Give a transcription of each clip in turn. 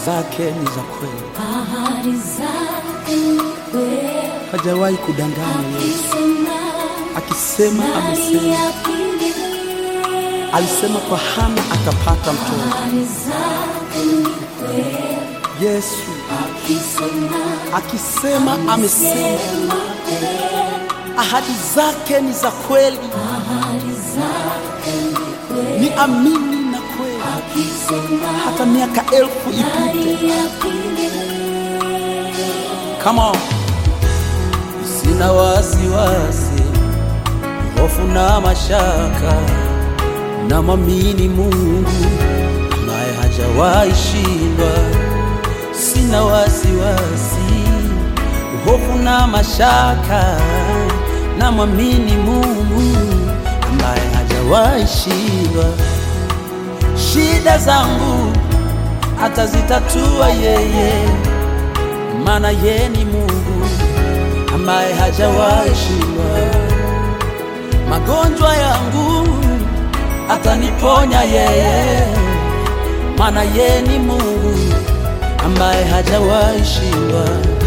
zake ni za kweli, ahadi zake ni kweli. hajawahi kudanganya Yesu. Akisema Akisema nani amesema. apinge? Alisema kwa Hana atapata mtoto. Ahadi zake ni kweli. Yesu Akisema akisema amesema, sema kweli. ahadi zake ni za kweli, Ahadi zake ni kweli. ni amini na kweli, Akisema hata miaka elfu ipite. nani apinge? Come on. Sina wasiwasi, hofu na mashaka, na mwamini Mungu ambaye hajawahi shindwa. Sina wasiwasi, hofu na mashaka, na mwamini Mungu ambaye hajawahi shindwa. Shida zangu atazitatua yeye maana ye ni Mungu ambaye hajawahi shindwa. Magonjwa yangu ataniponya yeye, maana ye ni Mungu ambaye hajawahi shindwa.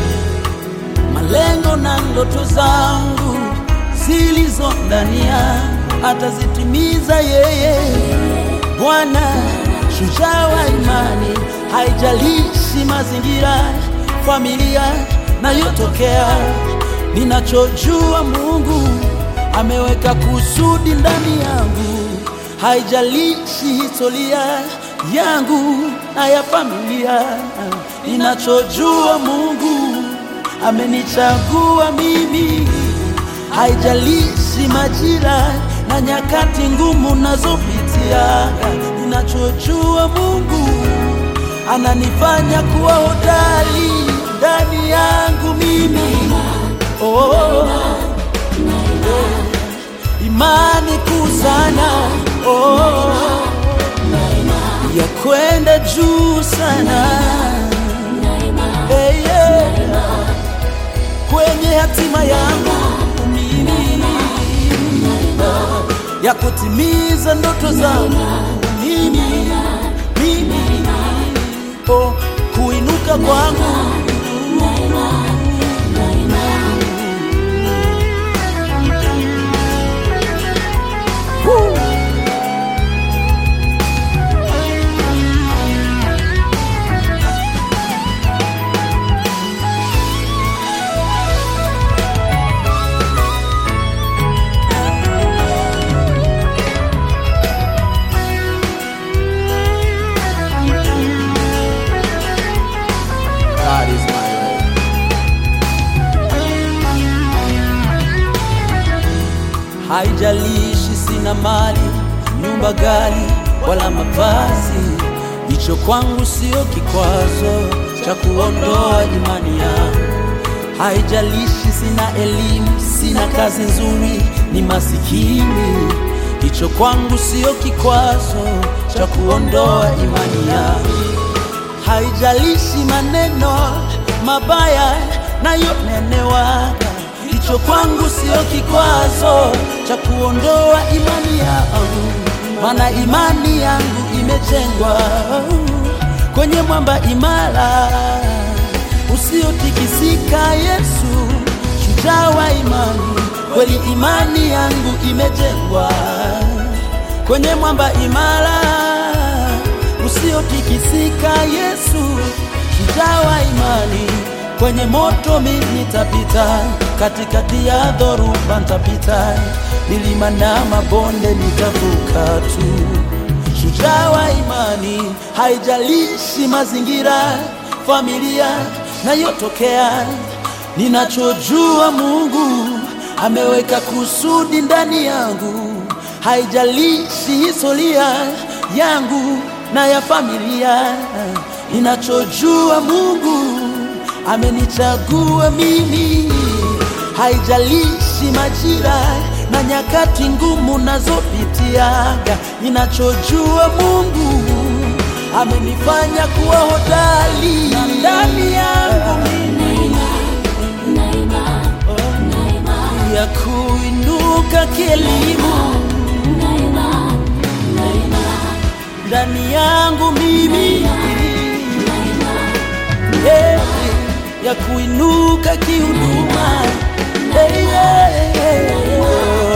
Malengo na ndoto zangu zilizo ndani yangu atazitimiza yeye. Bwana shujaa wa imani, haijalishi mazingira, familia nayotokea. Ninachojua Mungu ameweka kusudi ndani yangu, haijalishi historia yangu na ya familia. Ninachojua Mungu amenichagua mimi, haijalishi majira na nyakati ngumu nazopitia. Ninachojua Mungu ananifanya kuwa hodari ndani yangu mimi. Oh, imani kuu sana oh, ya kwenda juu sana hey, yeah. kwenye hatima yangu mimi ya kutimiza ndoto zangu mimi mimi oh, kuinuka kwangu Woo. God is my way. Haijalishi sina mali, nyumba, gari wala mavazi, hicho kwangu sio kikwazo cha kuondoa imani yangu. Haijalishi sina elimu, sina kazi nzuri, ni masikini, hicho kwangu sio kikwazo cha kuondoa imani yangu haijalishi maneno mabaya nayonenewaga, hicho kwangu sio kikwazo cha kuondoa imani yangu, maana imani yangu imejengwa kwenye mwamba imara usiotikisika. Yesu shujaa wa imani, kweli imani yangu imejengwa kwenye mwamba imara usiotikisika. Yesu shujaa wa imani, kwenye moto mimi nitapita, katikati ya dhoruba nitapita, milima na mabonde nitavuka tu. Shujaa wa imani, haijalishi mazingira, familia nayotokea, ninachojua Mungu ameweka kusudi ndani yangu, haijalishi historia yangu na ya familia. Ninachojua Mungu amenichagua mimi, haijalishi majira na nyakati ngumu nazopitiaga. Ninachojua Mungu amenifanya kuwa hodari ndani yangu mimi ya kuinuka kielimu ndani yangu mimi ya kuinuka kihuduma. Hey, yeah, yeah.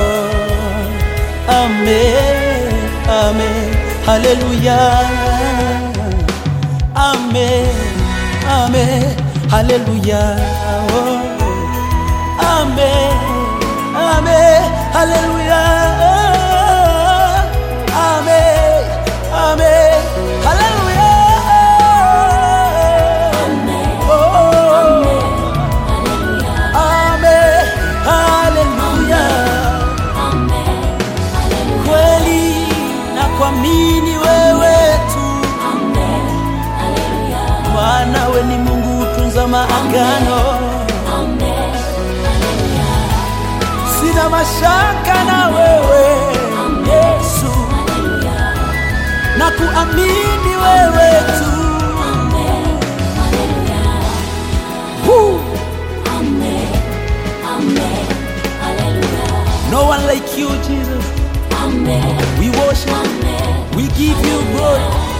Amen, amen, haleluya. Amen, amen, haleluya. Oh. Amen, amen, haleluya. Amen, amen, haleluya. Oh. Amen, haleluya. Kweli na kuamini wewe tu, Bwana we ni Mungu utunza maagano. Sina mashaka na wewe Yesu, na kuamini wewe tu. Woo. No one like you, Jesus. We worship, we give you glory.